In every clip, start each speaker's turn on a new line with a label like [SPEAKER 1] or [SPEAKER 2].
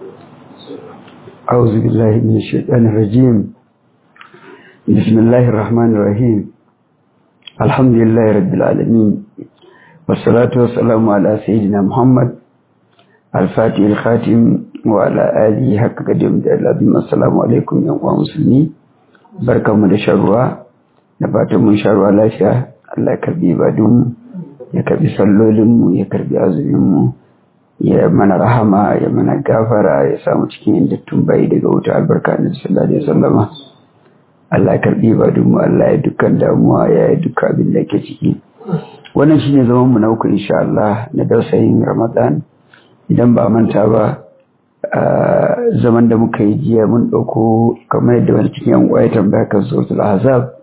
[SPEAKER 1] أعوذ بالله من الشيطان الرجيم بسم الله الرحمن الرحيم الحمد لله رب العالمين والصلاة والسلام على سيدنا محمد الفاتح الخاتم وعلى آله حق قدم العظيم السلام عليكم يا مسلمين بركة من الشروع نبات من شروع لا شاء الله كربي بعدهم ya karbi sallolinmu ya karbi azuminmu ya mana rahama ya mana gafara ya samu cikin indattun bai daga wuta albarka na sallallahu alaihi wasallama Allah ya karbi ibadunmu Allah ya dukkan damuwa ya yi dukkan abin da ke ciki wannan shine zaman mu na uku insha Allah na dausayin Ramadan idan ba manta ba zaman da muka yi jiya mun dauko kamar yadda wani cikin yan uwa ya tambaya kan suratul ahzab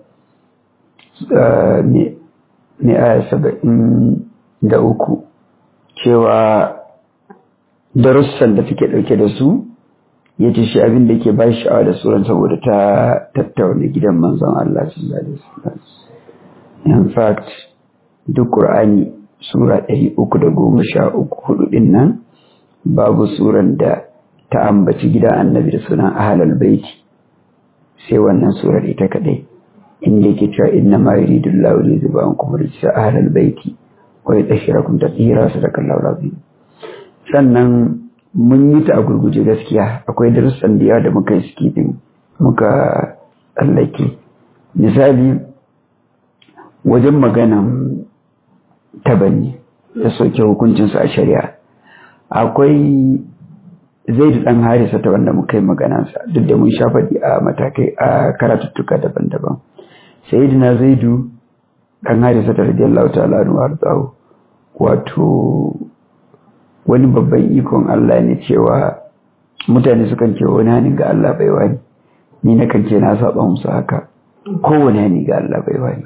[SPEAKER 1] ne aya saba'in da uku cewa darussan da take ɗauke da su ya ce shi abin da ke ba sha'awa da suran saboda ta tattauna gidan manzon Allah sallallahu alaihi wasallam in fact duk Qur'ani sura ɗari uku da goma sha uku hudu ɗin nan babu suran da ta ambaci gidan annabi da sunan ahalal baiti sai wannan surar ita kaɗai inda yake cewa inna ma yuridu Allahu li yuziba ankum rijsa ahlal baiti wa yudhhirakum tatheera sadaqallahu alazim sannan mun yi ta a gurguje gaskiya akwai darussan da yawa da muka yi skipping muka tsallake misali wajen maganan tabanni da soke hukuncinsa a shari'a akwai zai da ɗan harisa ta wanda muka yi maganansa duk da mun sha faɗi a matakai a karatuttuka daban-daban sayyidina zaidu dan harisa ta radiyallahu ta'ala anhu warzahu wato wani babban ikon Allah ne cewa mutane sukan ce wani hani ga Allah bai wani ni na kan ce na saba musu haka kowane hani ga Allah bai wani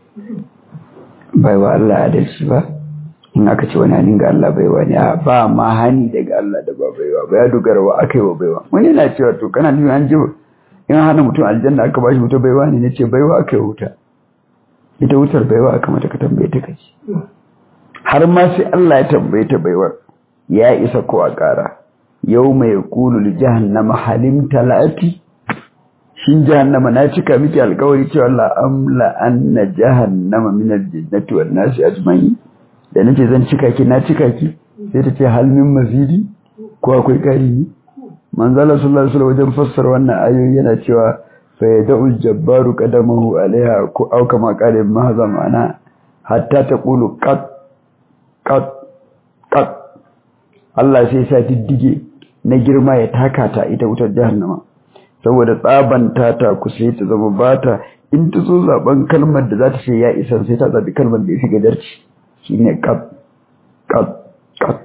[SPEAKER 1] bai wa Allah adalci ba in aka ce wani hani ga Allah bai wani a ba ma hani daga Allah da ba baiwa ba ya dogara wa aka yi wa baiwa wani na cewa to kana nufin an ji in hana mutum aljanna aka bashi wuta baiwa ne nace baiwa aka yi wuta ita wutar baiwa aka mata ka tambaye ta kaci har ma sai Allah ya tambaye ta baiwar ya isa ko a ƙara yau mai kulu li jahannama halim talati shin jahannama na cika miki alƙawari cewa la amla anna jahannama min aljannati wan nasi ajma'in da nace zan cika ki na cika ki sai ta ce hal min mazidi ko akwai ƙari ne manzala sallallahu alaihi wasallam wajen fassara wannan ayoyi yana cewa fa yad'u jabbaru qadamahu alaiha ko au kama qala mahza ma'ana hatta taqulu qat qat qat Allah sai sa diddige na girma ya taka ta ita wutar jahannama saboda tsaban ta ta kusa ta zama bata in ta so zaben kalmar da za ta ce ya isa sai ta zabi kalmar da ya fi gadarci shine qat qat qat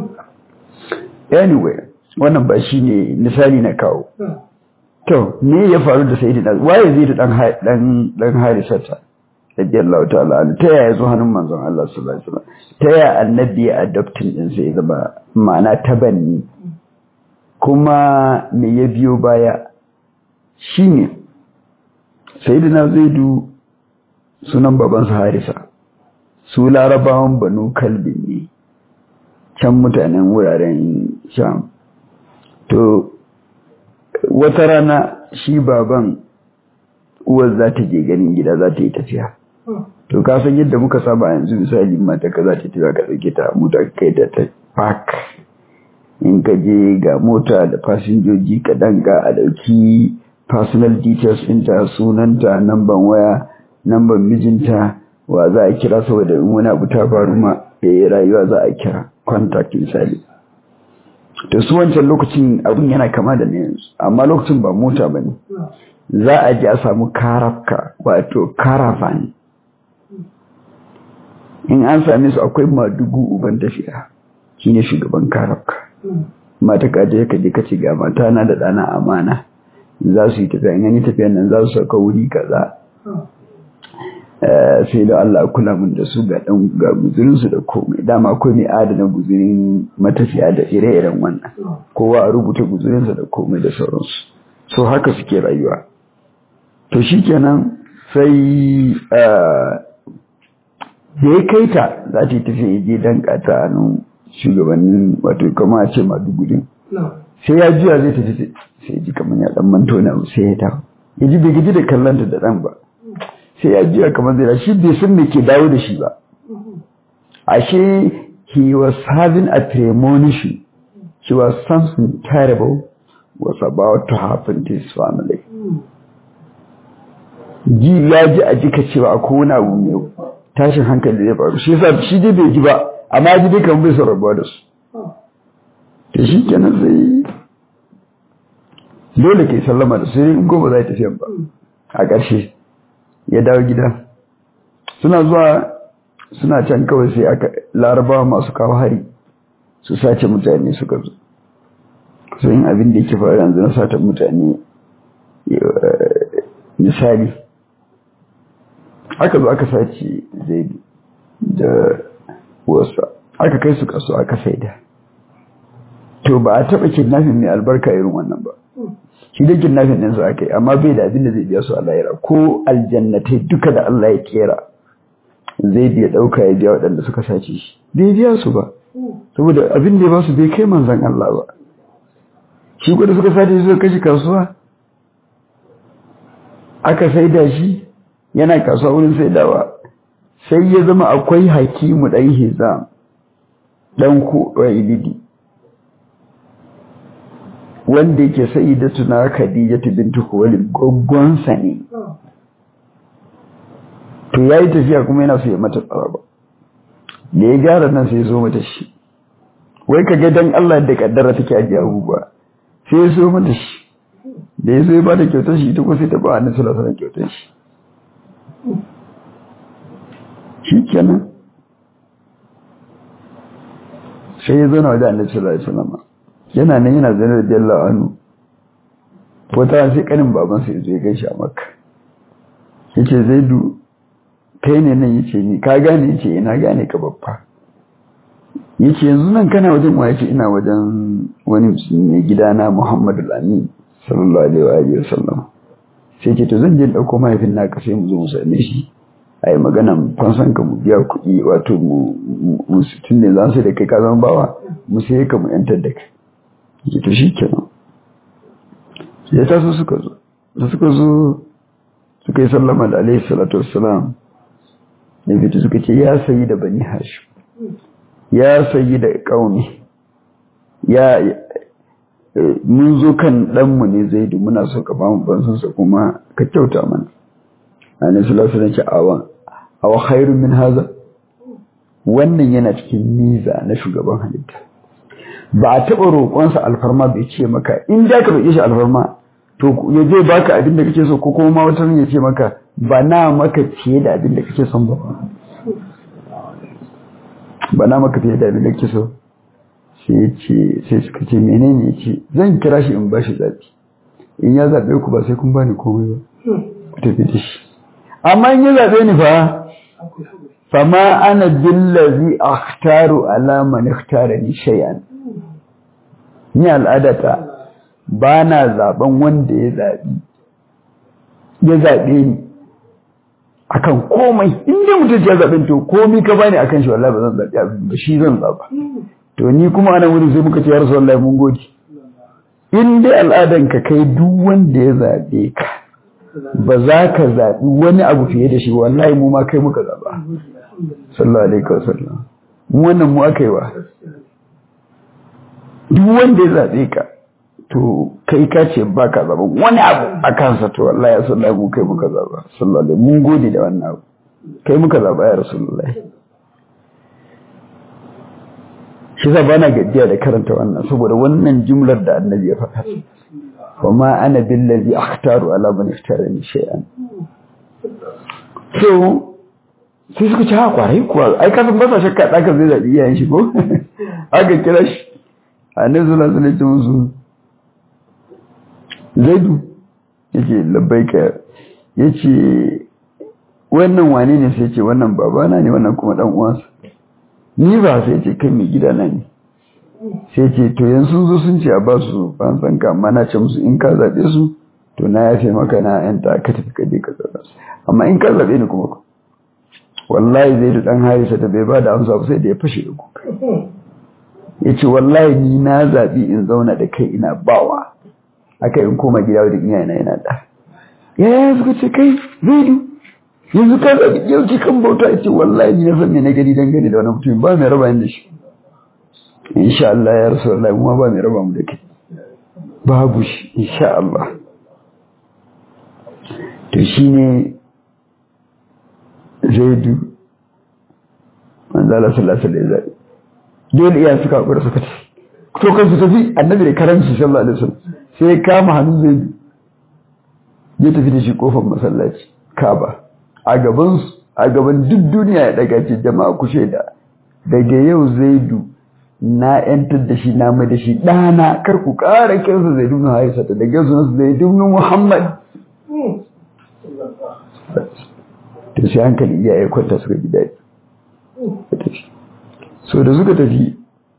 [SPEAKER 1] anyway wannan ba shi ne misali na kawo to me ya faru da sai da waye zai da dan dan dan harisata radiyallahu ta'ala an ta yaya zo hannun manzon Allah sallallahu alaihi wasallam ta yaya annabi ya adoptin din sai zama ma'ana tabanni kuma me ya biyo baya shine sayyidina zaidu sunan babansa harisa su larabawan banu kalbin ne can mutanen wuraren sham to wata rana shi baban uwar za ta je ganin gida za ta yi tafiya to ka san yadda muka saba yanzu misali mata ka za ta tafiya ka ɗauke ta mota kai da ta park in ka je ga mota da fasinjoji ka danga a ɗauki personal details ɗinta sunanta namban waya namban mijinta wa za a kira saboda in wani abu ta faru ma ya rayuwa za a kira contact misali to su wancan lokacin abin yana kama da yanzu amma lokacin ba mota ba ne za a ji a samu karafka wato caravan in an same su akwai madugu uban tafiya shine shugaban karafka mata kaje ka je ka ci ga mata na da dana amana za su yi tafiya in yi tafiya nan za su sauka wuri kaza sai da Allah kula mun da su ga dan ga guzurin su da komai dama akwai mai adana guzurin matafiya da ire-iren wannan kowa a rubuta guzurin sa da komai da sauransu so haka suke rayuwa to shikenan sai da ya kai ta za ta yi tafiya ya je dan kata nan shugabannin wato kama a ce madugudin sai ya juya zai tafi sai ji kamar ya dan manto na sai ya dawo ya ji bai gaji da kallanta da dan ba sai ya juya kamar zai shi bai san me ke dawo da shi ba ashe he was having a premonition he was something terrible was about to happen to his family ji ya ji a jika cewa akwai wani abu mai tashin hankali zai faru shi yasa shi dai bai ji ba amma ji dai kan bai son rabuwa da su to shi kenan sai dole ke sallama da sai in gobe za ta tafiyan ba a ƙarshe ya dawo gida suna zuwa suna can kawai sai aka larabawa masu kawo hari su sace mutane suka zo sun abin da yake faru yanzu na sata mutane misali aka zo aka sace zaidu da wasa aka kai su kaso aka saida to ba a taɓa kidnafin mai albarka irin wannan ba shi da kidnafin ɗin su aka yi amma bai da abin da zai biya su a lahira ko aljannatai duka da Allah ya kera zai biya ɗauka ya biya waɗanda suka sace shi bai biya su ba saboda abin da ya ba su bai kai manzan Allah ba shi kuwa suka sace shi suka kashe kasuwa aka saida shi yana kasuwa wurin saidawa sai ya zama akwai hakimu ɗan hizam ɗan kuɗa wanda yake sai da tuna khadijatu bintu khuwailid goggonsa ne to yayi tafiya kuma yana so ya mata tsaraba da ya gyara nan sai ya zo mata shi wai kaga dan Allah da kaddara take ajiye abubuwa sai ya so mata shi da ya zo ya bada kyautar shi ita ko sai ta ba annabi sallallahu alaihi wasallam kyautar shi shikenan sai ya zo na wajen annabi sallallahu alaihi wasallam yana nan yana zane da jalla anu wata sai kanin babansa ya zo ya gaishe a makka yace zaidu kai ne nan yace ni ka gane yace ina gane ka babba yace yanzu nan kana wajen wa yace ina wajen wani musulmi gidana Muhammadu Amin sallallahu alaihi wa sallam sai ce to zan je dauko mahaifin naka sai mu zo mu same shi ai magana fansan ka mu biya kuɗi wato mu mu tun ne za su da kai ka zama bawa mu sai ka mu yantar da kai ya to shi kenan ya taso suka zo da suka zo suka yi sallama da alaihi salatu wassalam ya fito suka ce ya sayi da bani hashim ya sayi da ƙauni ya mun zo kan ɗanmu ne zai da muna so ka bamu bansansa kuma ka kyauta mana annabi sallallahu alaihi wasallam awan aw khairun min haza wannan yana cikin miza na shugaban halitta ba a taɓa roƙonsa alfarma bai ce maka in da ka roƙe shi alfarma to ya je baka abin da kake so ko kuma ma wata ya ce maka ba na maka fiye da abin da kake son ba ba na maka fiye da abin da kake so sai ya ce sai suka ce menene ya ce zan kira shi in bashi zaɓi in ya zaɓe ku ba sai kun bani komai ba ku tafi da shi amma in ya zaɓe ni fa fama ana billazi akhtaru ala man ikhtarani shay'an ni al'adata ba na zaben wanda ya zaɓi ya zaɓe ni akan komai inda mutum ya zaɓen to komai ka bani akan shi wallahi ba zan zaɓi abin ba shi zan zaɓa to ni kuma ana wuri sai muka ce ya rasu wallahi mun gode in dai al'adan ka kai duk wanda ya zaɓe ka ba za ka zaɓi wani abu fiye da shi wallahi mu ma kai muka zaɓa sallallahu alaihi wasallam mu wannan mu aka yi wa duk wanda ya zaɓe ka to kai ka ce ba ka zaɓa wani abu a kansa to wallahi ya sallallahu mu kai muka zaɓa sallallahu alaihi mun gode da wannan abu kai muka zaɓa ya rasulullahi shi sa bana gajiya da karanta wannan saboda wannan jumlar da annabi ya faɗa wa ma ana billazi akhtaru ala man ikhtarani shay'an so sai suka ci ha kwarai kuwa ai kasan ba sa shakka ɗaka zai zaɓi iyayen shi ko aka kira shi annabi sallallahu alaihi wasallam musu zaidu yace labbaika yace wannan wane ne sai ce wannan babana ne wannan kuma dan uwansa ni ba sai ce kai mai gida na ne sai ce to yanzu zo sun ce a ba su fansan ka amma na ce musu in ka zaɓe su to na yafe maka na yan ta ka tafi ka je ka zaɓa su amma in ka zaɓe ni kuma wallahi zai da ɗan harisa da bai ba da amsa ba sai da ya fashe da kuka ya ce wallahi ni na zaɓi in zauna da kai ina bawa aka in koma gida wajen iyayena yana da yaya suka ce kai zaidu yanzu ka zaɓi yauki kan bauta ya ce wallahi ni na san me na gani dangane da wani mutum ba mai raba da shi insha Allah ya rasu wallahi kuma ba mai raba mu da kai babu shi insha Allah to shine zaidu manzo Allah sallallahu alaihi wasallam dole iya suka hakura suka ce to kan su tafi annabi da karanci sallallahu alaihi wasallam sai kama hannun zaidu ya tafi da shi kofar masallaci Kaaba a gaban a gaban duk duniya ya daga ce jama'a ku shaida daga yau zaidu na yantar da shi na mai da shi ɗana kar ku ƙara kiransa zaidu na haisa ta daga sunan zaidu na muhammad to sai hankali iyaye kwanta suka ji daɗi so da suka tafi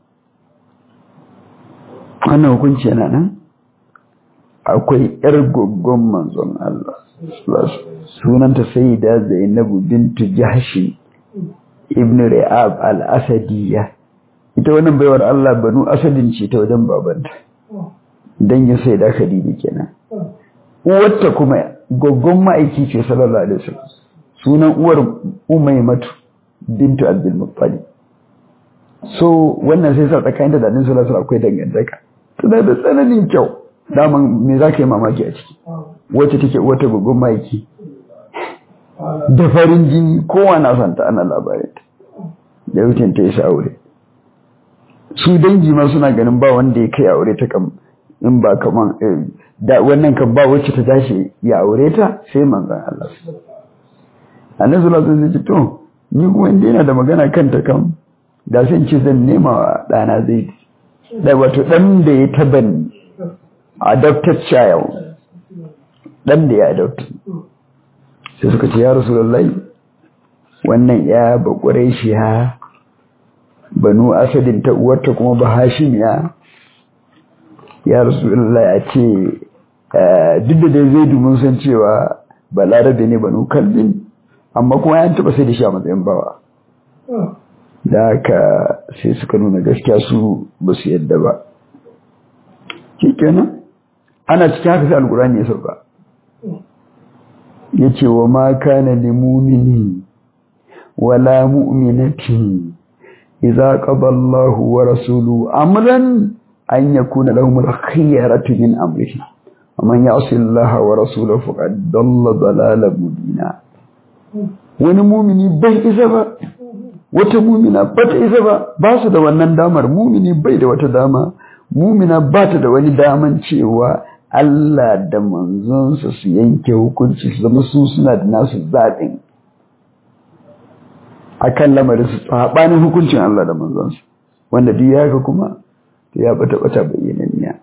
[SPEAKER 1] wannan hukunci yana nan akwai ‘yar goggon manzon Allah, sunanta sai da Zainabu bintu Jahashi ibn Ri'ab al-Asadiyya. Ita wannan baiwar Allah banu Asadin ce ta wajen babanta, dangin sai da Khadija kenan. Uwarta kuma goggon ma'aiki ce sallallahu alaihi wasallam. Sunan uwar Umaymatu bintu Abdul Muttalib. So wannan sai sa tsakanin da Annabi sallallahu alaihi akwai dangantaka. Tana da tsananin kyau. daman me za ka yi mamaki a ciki wacce take wata gugun maiki da farin jini kowa na santa ana labarinta da wucin ta yi aure su dangi ma suna ganin ba wanda ya kai aure ta kam in ba kaman da wannan kan ba wacce ta tashi ya aure ta sai manzan Allah annabi sallallahu alaihi wasallam to ni kuma inda yana da magana kanta kam da sai ce zan nema wa dana zai da wato dan da ya tabanni adopted child dan da ya adopted sai suka ce ya rasulullahi wannan ya bakure shi ya banu asadin ta uwarta kuma ba hashim ya ya rasulullahi a ce duk da dai zai dumin san cewa balarabe ne banu kalbin amma kuma ya taba sai da shi a matsayin bawa da haka sai suka nuna gaskiya su ba su yadda ba kenan ana cikin haka sai alkurani ya sauka yace wa ma kana lil mu'mini wala mu'minatin idza qada Allahu wa rasuluhu amran an yakuna lahum al-khiyaratu min amrihi ومن يعص الله ورسوله فقد ضل ضلالا مبينا wani mumini bai isa ba wata mumina ba ta isa ba ba su da wannan damar mumini bai da wata dama mumina ba ta da wani daman cewa Allah da manzonsa su yanke hukunci su zama su suna da nasu zaɓin a kan lamarin su saɓanin hukuncin Allah da manzonsa wanda duk ya haka kuma ya bata bata bayyananniya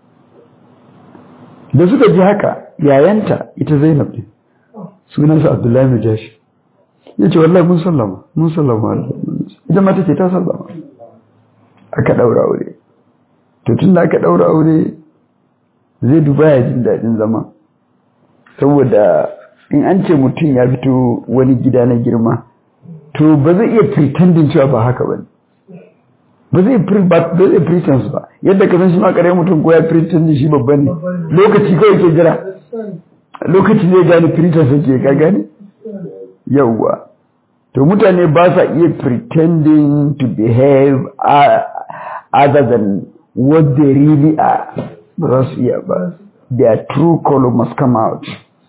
[SPEAKER 1] da suka ji haka yayanta ita Zainab ne sunansa Abdullahi Najashi ya ce wallahi mun sallama mun sallama ita ma take ta sallama aka ɗaura aure to tun da aka ɗaura aure zai duba ya jin daɗin zama saboda in an ce mutum ya fito wani gida na girma to ba zai iya pretending cewa ba haka ba ne ba zai pretend ba yadda ka san shi ma ƙarai mutum ko ya pretend shi babba ne lokaci kawai ke jira lokaci zai gane pretend suke ka gane yawwa to mutane ba sa iya pretending to behave other than what they really are ba za su iya ba their true color must come out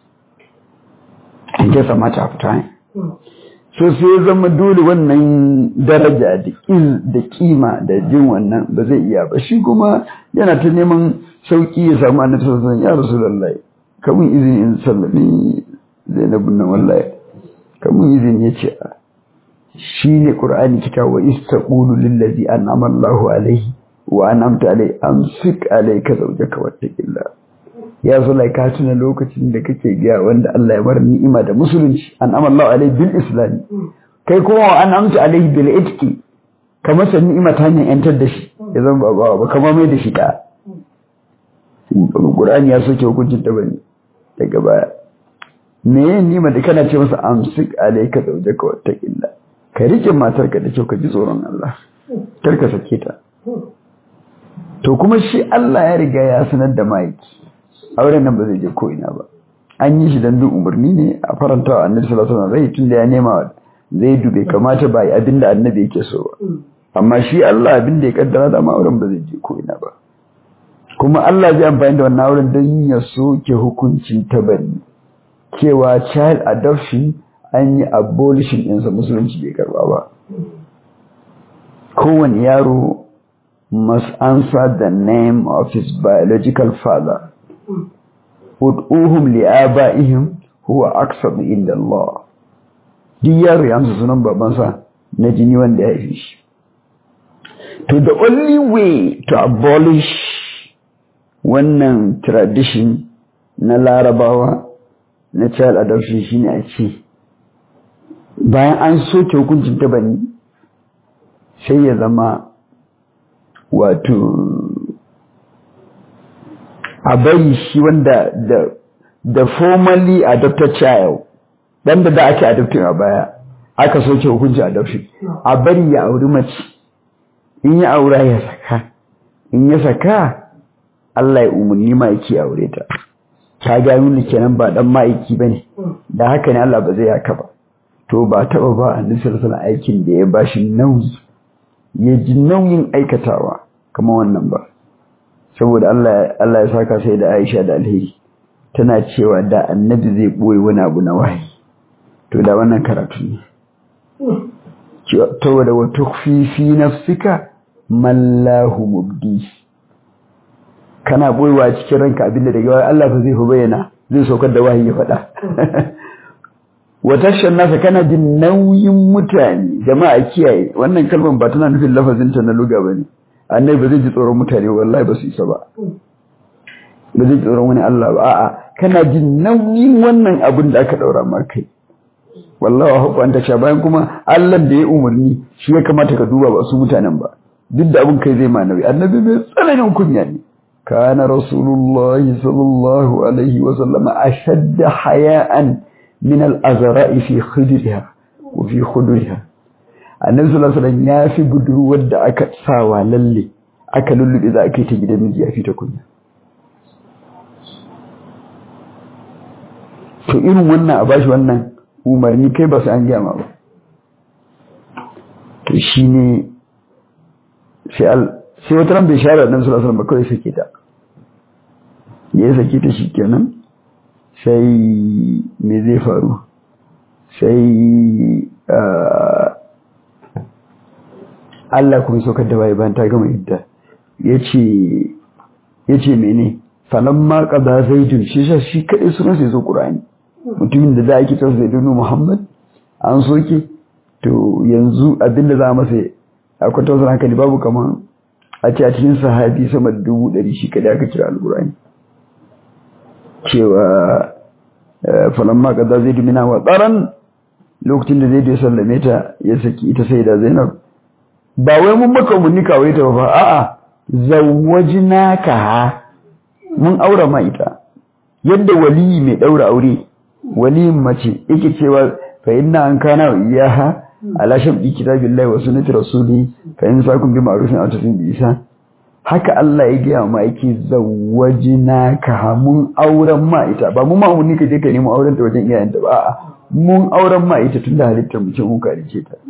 [SPEAKER 1] in just a matter of time so sai zama dole wannan daraja da da kima da jin wannan ba zai iya ba shi kuma yana ta neman sauki ya samu annabi sallallahu alaihi wasallam ya rasulullahi kamun izini in sallami zainabun nan wallahi kamun izini yace shi ne qur'ani kitabu wa istaqulu lillazi an'ama Allahu alaihi wa an'amta alaihi amsik alayka zawjaka wattaqillah ya zo lai ka tuna lokacin da kake ga wanda Allah ya bar ni'ima da musulunci an'ama Allahu alaihi bil islam kai kuma wa an'amta alaihi bil itqi kamar san ni'ima ta hanyar yantar da shi ya zama babawa ba kamar mai da shi da Qur'ani ya soke hukuncin ta bane daga baya me yin ni'ima da kana ce masa amsik alayka zawjaka wattaqillah ka rike matarka da kyau ka ji tsoron Allah kar ka sake ta to kuma shi Allah ya riga ya sanar da ma'aiki auren nan ba zai je ko ina ba an yi shi dan duk umarni ne a faranta wa annabi sallallahu alaihi wasallam tun da ya nema zai dube kamata ba abinda annabi yake so ba amma shi Allah abinda ya kaddara da ma auren ba zai je ko ina ba kuma Allah zai amfani da wannan auren don ya soke hukuncin tabari cewa child adoption an yi abolition ɗinsa musulunci bai karba ba kowane yaro must answer the name of his biological father ud'uhum li'aba'ihim huwa aqsadu inda Allah duk yaro ya amsa sunan babansa na jini wanda ya haife shi to the only way to abolish wannan tradition na larabawa na child adoption shine a ce bayan an soke hukuncin tabani sai ya zama wato a bari shi wanda da da formally adopted child dan da ake adopting a baya aka soke hukuncin adoption a bari ya auri mace in ya aura ya saka in ya saka Allah ya umarni ma'aiki aure ta ta ga nuna kenan ba dan ma'aiki bane da haka ne Allah ba zai haka ba to ba taba ba annabi sallallahu aikin da ya bashi nauyi ya ji nauyin aikatawa kamar wannan ba saboda Allah Allah ya saka sai da Aisha da alheri tana cewa da annabi zai boye wani abu na wahayi to da wannan karatu ne to da wa tukfi fi nafsika mallahu mubdi kana boyewa cikin ranka abinda daga wai Allah ba zai fi bayyana zai saukar da wahayi ya faɗa watashan nasa kana jin nauyin mutane jama'a kiyaye wannan kalmar ba tana nufin lafazin ta na luga bane annabi ba zai ji tsoron mutane wallahi ba su isa ba ba zai ji tsoron wani Allah ba a'a kana jin nauyin wannan abin da aka daura ma kai wallahi wa hukun ta bayan kuma Allah da ya umarni shi ya kamata ka duba ba su mutanen ba duk da abin kai zai ma nauyi annabi mai tsananin kunya ne kana rasulullahi sallallahu alaihi wa sallama ashadda haya'an min al-azra'i fi khidriha wa fi khudriha annabi sallallahu alaihi wasallam ya fi budurwar da aka sawa lalle aka lullube za a kai ta gidan miji ya fi ta kunya to irin wannan a bashi wannan umarni kai ba su an gyama ba to shine sai sai wata ran bai share annabi sallallahu alaihi wasallam ba kawai sake ta ya sake ta shikenan sai me zai faru sai Allah kuma saukar da waye bayan ta gama idda yace yace mene falamma qada zaidun shi shi shi kadai sunan sai zo qur'ani mutumin da da ake tsara zaidun muhammad an soke to yanzu abinda za masa akwai tausayin hankali babu kaman a ce a cikin sahabi sama da dubu ɗari shi kadai aka kira alqur'ani cewa falamma qada zaidu mina wa tsaran lokacin da zaidu ya sallame ta ya saki ita sai da zainab ba wai mun maka mun nika wai ta ba a'a zawwajnaka mun aura ma ita yadda wali mai daura aure wali mace yake cewa fa inna an kana iyaha ala shabdi kitabillahi wa sunnati rasuli fa in sakum bi ma'rufin aw tasin bi isa haka Allah ya gaya ma yake zawwajnaka mun auren ma ita ba mu ma mun nika je ka nemi auren ta wajen iyayenta ba a'a mun auren ma ita tunda halittar mu ce mun karice ta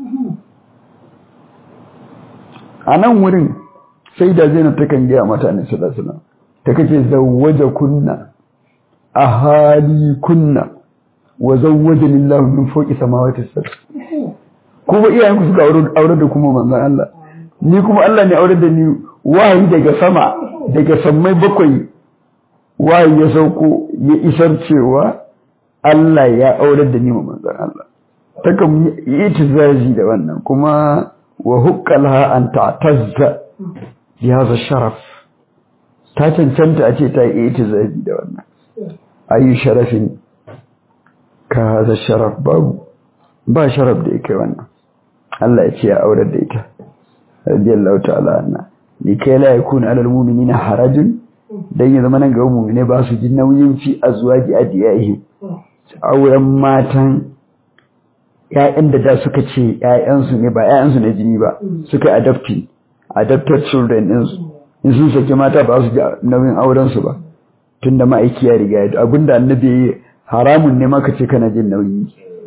[SPEAKER 1] a nan wurin sai da zainab ta kan gaya mata ne sallallahu ta kace zawwaja kunna ahali kunna wa zawwaja lillahu min fawqi samawati sab'a kuma iyayen ku suka aure da kuma manzon Allah ni kuma Allah ne aure da ni wahayi daga sama daga sammai bakwai wahayi ya sauko ya isar cewa Allah ya aure da ni manzon Allah takan yi itizazi da wannan kuma wa hukkalha an ta'tazza bi hadha sharaf ta cancanta a ce ta yi itizazi da wannan ayi sharafin ka hadha sharaf babu ba sharaf da yake wannan Allah ya ce ya aurar da ita radiyallahu ta'ala anha ni kai la yakuna alal mu'minina harajun dan ya zama nan ga mu'mine ba su ji nauyin fi azwaji adiyahi auren matan ‘ya'yan da da suka ce ‘ya'yansu ne ba ‘ya'yansu na jini ba suka adopti adopted children din su in sun saki mata ba su ji nauyin auren su ba tunda ma'aiki ya riga ya abinda annabi ya haramun ne maka ce kana jin nauyi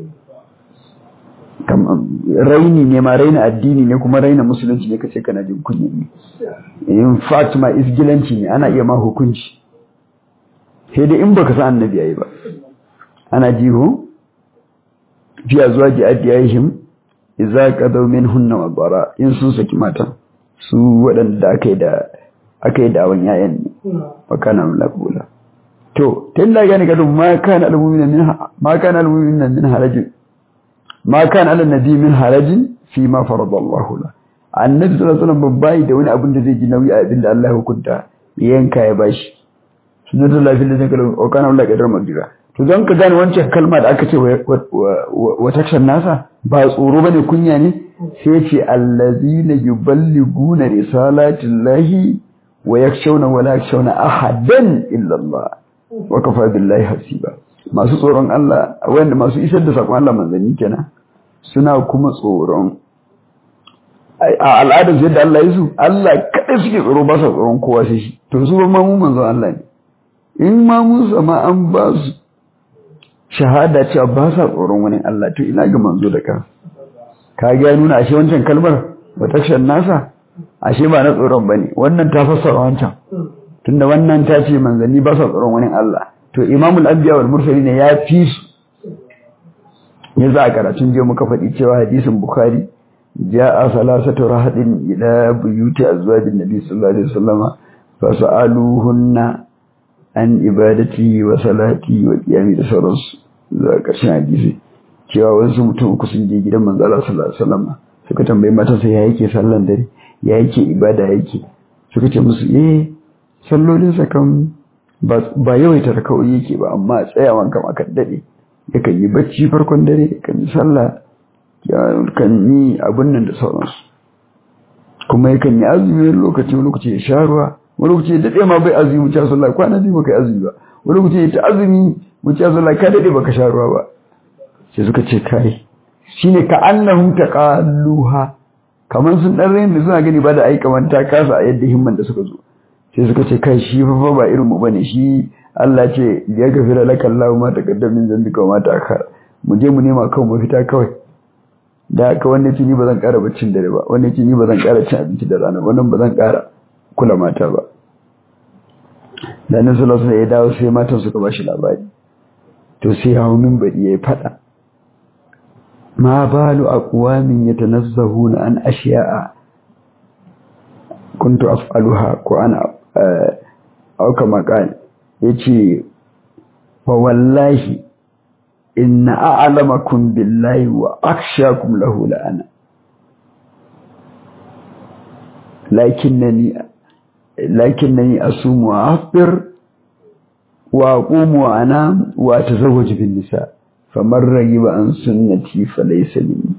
[SPEAKER 1] raini ne ma raina addini ne kuma raina musulunci ne kace kana jin kunya ne in fact ma isgilanci ne ana iya ma hukunci sai dai in baka san annabi yayi ba ana jiho fi azwaji adiyahim idza qadaw minhunna wa bara in sun saki mata su waɗanda aka yi da aka yi da awan yayan ne wa kana mulakula to tilla gani kadu ma kana almu'mina min ma kana almu'mina min harajin ma kana ala nabi min harajin fi ma farada Allah la annabi sallallahu alaihi wasallam babbai da wani abin da zai ji nauyi a abin da Allah ya hukunta yanka ya bashi sunnatu lafi da zaka o kana Allah kadar magira to don ka gane wancan kalma da aka ce wa takshan nasa ba tsoro bane kunya ne sai ce allazina yuballiguna risalatillahi wa yakshawna wa la yakshawna ahadan illa Allah wa kafa billahi hasiba masu tsoron Allah wanda masu isar da sakon Allah manzanni kenan suna kuma tsoron a al'adar yadda Allah ya su Allah kada suke tsoro ba sa tsoron kowa sai shi to su ba ma mu manzon Allah ne in ma mun sama an ba su shahada cewa ba sa tsoron wani Allah to ina ga manzo da ka ka ga nuna ashe wancan kalmar wata shan nasa ashe ba na tsoron bane wannan ta fassara wancan tunda wannan ta ce manzanni ba sa tsoron wani Allah to imamul anbiya wal mursalin ya fi su ya za a karatun je muka faɗi cewa hadisin bukhari ja'a salasatu rahadin ila buyuti azwajin nabi sallallahu alaihi wasallama fa sa'aluhunna an ibadati wa salati wa qiyami da sauransu zuwa ƙarshen hadisi cewa wasu mutum uku sun je gidan manzo Allah sallallahu alaihi wasallama suka tambayi mata sai ya yake sallan dare ya yake ibada yake suka ce musu eh sallolinsa kan ba yawaita raka'o'i yake ba amma tsayawan kam aka dade yakan yi bacci farkon dare yakan yi sallah yakan yi abun nan da sauransu kuma yakan yi azumi lokaci lokaci ya sha ruwa wani lokaci ya dade ma bai azumi mu ci sallah kwana biyu baka yi azumi ba wani lokaci ya ta azumi mu ci sallah ka dade baka sha ruwa ba sai suka ce kai shine ka annahum taqalluha kamar sun dan rayin da suna gani ba da aika manta kasa a yadda himman da suka zo sai suka ce kai shi fa ba irin mu bane shi Allah ce ya gafira laka Allah ma taqaddam min zambika wa ma ta'akhkhara mu je mu nema kawai mafita kawai da haka wanda ce ni ba zan ƙara baccin dare ba wanda ce ni ba zan ƙara cin abinci da rana wannan ba zan ƙara kula mata ba da nan sallallahu alaihi ya dawo sai matan suka ba shi labari to sai hawo minbari yayi fada ma balu aqwamin yatanazzahuna an ashiya'a kuntu af'aluha ko ana au kama kan yace wa wallahi inna a'lamakum billahi wa akhshakum lahu la'ana lakinnani lakinnani asumu wa afdir wa aqumu wa anam wa atazawwaju bin nisa faman ragiba an sunnati falaysa minni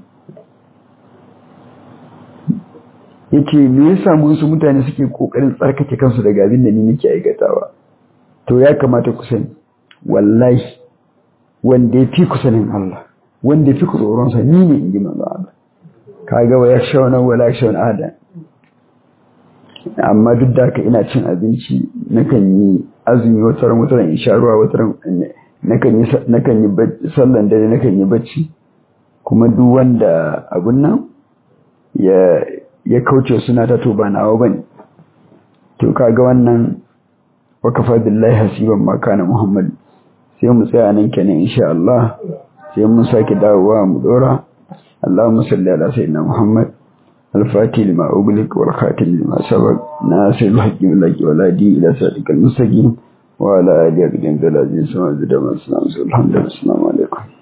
[SPEAKER 1] yace me yasa musu mutane suke kokarin tsarkake kansu daga abin da ni nake aikatawa to ya kamata ku sani wallahi wanda ya fi ku sanin Allah wanda ya fi ku tsoron sa ni ne inji manzo Allah kaga wa yakshawna wala yakshawna ahadan amma duk da haka ina cin abinci nakan yi azumi wata ran wata ran in sha ruwa wata ran nakan yi nakan yi sallan dare nakan yi bacci kuma duk wanda abun nan ya ya kauce suna ta to ba nawa bane to kaga wannan wakafa billahi hasiban ma kana muhammad sai mu tsaya nan kenan insha Allah sai mun sake dawowa mu dora Allahumma salli ala sayyidina muhammad الفاتح لما أغلق والخاتم لما سبق ناصر الحق لك ولا دي إلى صراطك المستقيم وعلى آله أقدم ذلك العزيز وعزيز الحمد لله السلام عليكم